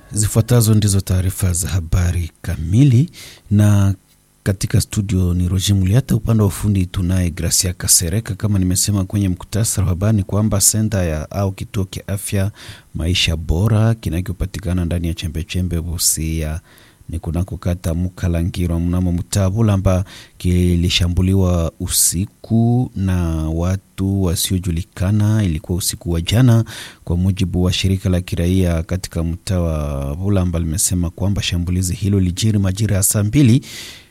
Zifuatazo ndizo taarifa za habari kamili, na katika studio ni Roger Muliata, upande wa ufundi tunaye Gracia Kasereka. Kama nimesema kwenye mkutasari wa habari ni kwamba senta ya au kituo cha afya maisha bora kinachopatikana ndani ya chembechembe Busia ni kunako kata Mukalangirwa mnamo mtaa Bulamba kilishambuliwa usiku na watu wasiojulikana. Ilikuwa usiku wa jana, kwa mujibu wa shirika la kiraia katika mtaa wa Bulamba limesema kwamba shambulizi hilo lijiri majira ya saa mbili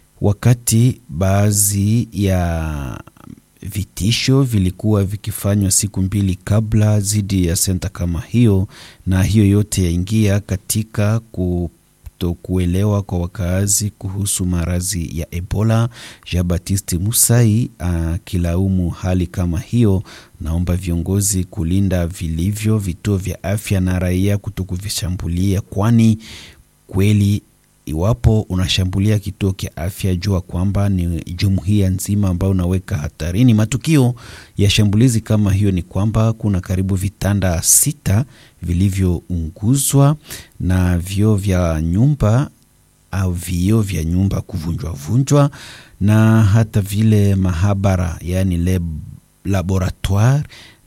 wakati baadhi ya vitisho vilikuwa vikifanywa siku mbili kabla dhidi ya senta kama hiyo, na hiyo yote yaingia katika ku kuelewa kwa wakaazi kuhusu maradhi ya Ebola. Jean Baptiste Musai akilaumu hali kama hiyo, naomba viongozi kulinda vilivyo vituo vya afya na raia kutokuvishambulia, kwani kweli iwapo unashambulia kituo cha afya, jua kwamba ni jumuiya nzima ambayo unaweka hatarini. Matukio ya shambulizi kama hiyo ni kwamba kuna karibu vitanda sita vilivyounguzwa na vioo vya nyumba au vioo vya nyumba kuvunjwa vunjwa, na hata vile mahabara, yaani lab, laboratoire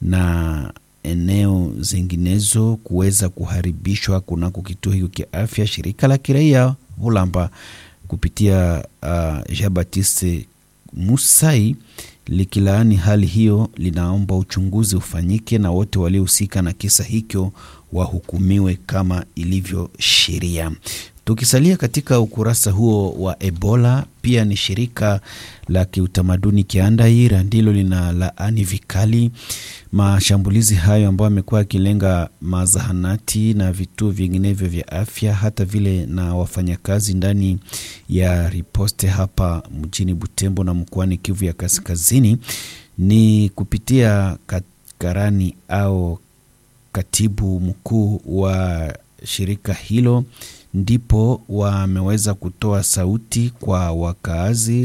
na eneo zinginezo kuweza kuharibishwa kunako kituo hicho cha afya. Shirika la kiraia Bulamba kupitia uh, Jean Baptiste Musai likilaani hali hiyo, linaomba uchunguzi ufanyike na wote waliohusika na kisa hicho wahukumiwe kama ilivyo sheria. Tukisalia katika ukurasa huo wa Ebola, pia ni shirika la kiutamaduni Kiandaira ndilo lina laani vikali mashambulizi hayo ambayo amekuwa akilenga mazahanati na vituo vinginevyo vya afya, hata vile na wafanyakazi ndani ya riposte hapa mjini Butembo na mkoani Kivu ya Kaskazini. Ni kupitia karani au katibu mkuu wa shirika hilo ndipo wameweza kutoa sauti kwa wakaazi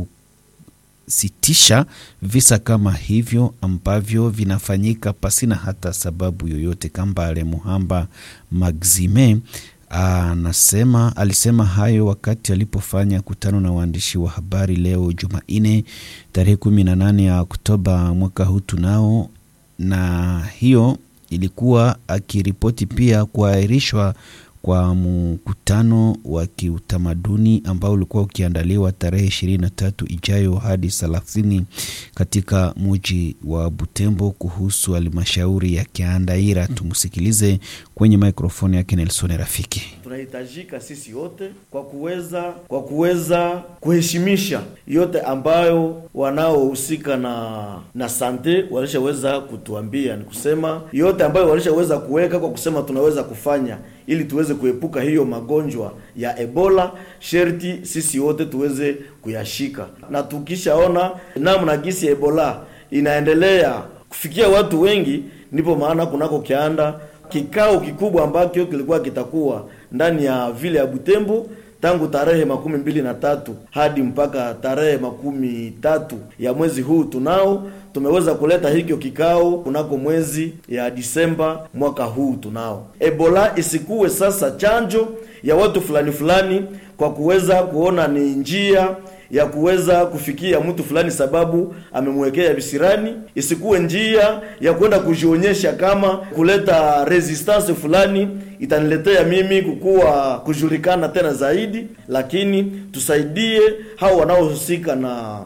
kusitisha visa kama hivyo ambavyo vinafanyika pasina hata sababu yoyote. Kambale Muhamba Maxime anasema alisema hayo wakati alipofanya kutano na waandishi wa habari leo Jumanne tarehe kumi na nane ya Oktoba mwaka huu tunao, na hiyo ilikuwa akiripoti pia kuahirishwa kwa mkutano wa kiutamaduni ambao ulikuwa ukiandaliwa tarehe ishirini na tatu ijayo hadi thelathini katika muji wa Butembo kuhusu halmashauri ya Kiandaira. Tumsikilize kwenye mikrofoni yake Nelson Rafiki. Tunahitajika sisi wote kwa kuweza kwa kuweza kuheshimisha yote ambayo wanaohusika na na sante walishaweza kutuambia, ni kusema yote ambayo walishaweza kuweka kwa kusema tunaweza kufanya ili tuweze kuepuka hiyo magonjwa ya Ebola, sherti sisi wote tuweze kuyashika, na tukishaona namna gisi ya Ebola inaendelea kufikia watu wengi, ndipo maana kunako kianda kikao kikubwa ambacho kilikuwa kitakuwa ndani ya vile ya Butembo tangu tarehe makumi mbili na tatu hadi mpaka tarehe makumi tatu ya mwezi huu tunao tumeweza kuleta hikyo kikao kunako mwezi ya Disemba mwaka huu tunao. Ebola isikuwe sasa chanjo ya watu fulani fulani kwa kuweza kuona ni njia ya kuweza kufikia mtu fulani sababu amemwekea visirani, isikuwe njia ya kwenda kujionyesha kama kuleta resistance fulani itaniletea mimi kukuwa kujulikana tena zaidi, lakini tusaidie hao wanaohusika na